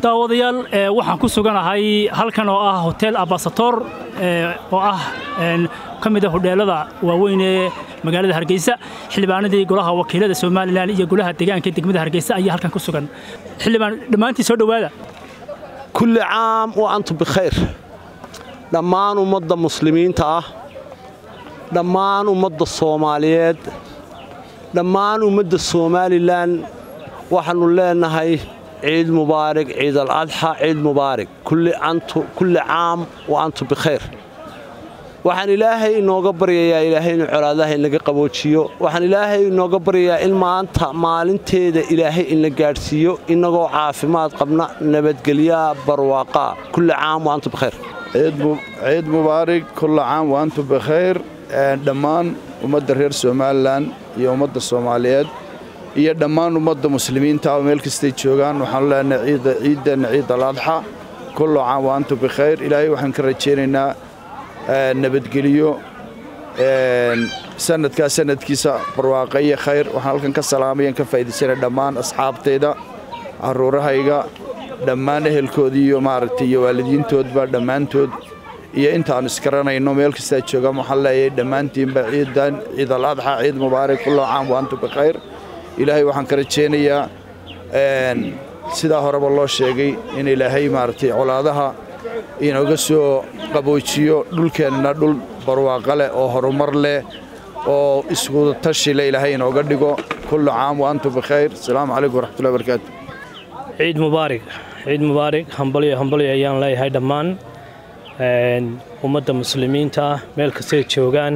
daawadayaal waxaan ku suganahay halkan oo ah hotel abasator oo ah ka mid a hodheelada waaweyn ee magaalada hargeysa xildhibaanadii golaha wakiilada somalilan iyo golaha deegaanka degmada hargeysa ayaa halkan ku sugan xildhibaan dhammaantii soo dhowaada kulli caam wa antum bikhayr dhammaan ummadda muslimiinta ah dhammaan ummadda soomaaliyeed dhammaan ummadda somalilan waxaannu leenahay ciid mubaarig ciid aladxa ciid mubaarig kulli caam wa antum bikhayr waxaan ilaahay inooga baryayaa ilaahay inuu colaadaha inaga qaboojiyo waxaan ilaahay inooga baryayaa in maanta maalinteeda ilaahay ina gaadhsiiyo innagoo caafimaad qabna nabadgelyaa barwaaqaa kulli caam wa antum bikhayr ciid mubaarig kulla caam wa antum bikhayr dhammaan ummadda reer somalilan iyo ummadda soomaaliyeed iyo dhammaan ummadda muslimiinta oo meel kastay joogaan waxaanu leenahay ciideenna ciid aladxa kullu caam wa antum bikhayr ilaahay waxaan ka rajaynaynaa nabadgeliyo sanadkaa sanadkiisa barwaaqa iyo khayr waxaan halkan ka salaamayan ka faa'iidaysanay dhammaan asxaabtayda carruurahayga dhammaan ehelkoodii iyo maaragtay iyo waalidiintoodba dhammaantood iyo intaannu iskaranayno meel kastaa joogaan waxaan leeyahay dhammaantiinba ciidan ciid aladxa ciid mubaarak kullu caam wa antum bikhayr ilaahay waxaan ka rajaynayaa sidaa horeba loo sheegay in ilaahay maaragtay colaadaha inooga soo qaboojiyo dhulkeennana dhul barwaaqo leh oo horumar leh oo iswudatashi leh ilaahay inooga dhigo kullu caam wa antum bikhayr asalaamu calaykum waraxmatullahi barakaatu ciid mubaarig ciid mubaarig hambalyo hambalyo ayaan leeyahay dhammaan ummadda muslimiinta ah meel kastay joogaan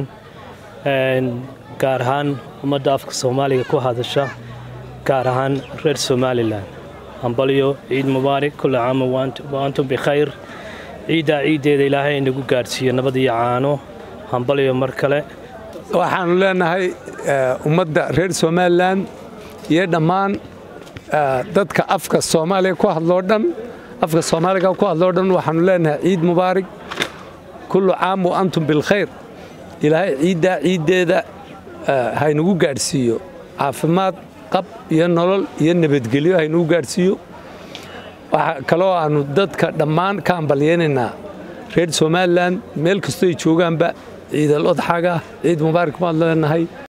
gaar ahaan ummadda afka soomaaliga ku hadasha gaar ahaan reer somalilan hambalyo ciid mubaarig kulla caama wa antum bikhayr ciiddaa ciiddeeda ilaahay inagu gaadhsiiyo nabad iyo caano hambalyo mar kale waxaannu leenahay ummadda reer somalilan iyo dhammaan dadka afka soomaaliga ku hadloo dhan afka soomaaliga ku hadloo dhan waxaannu leenahay ciid mubaarig kullu caam wa antum bilkhayr ilaahay ciiddaa ciiddeeda haynagu gaadhsiiyo caafimaad qab iyo nolol iyo nabadgelyo haynagu gaadhsiiyo waxaa kaloo aannu dadka dhammaan ka ambalyaynaynaa reer somalilan meel kastoo ay joogaanba ciidal odxaga ciid mubaarak baad leenahay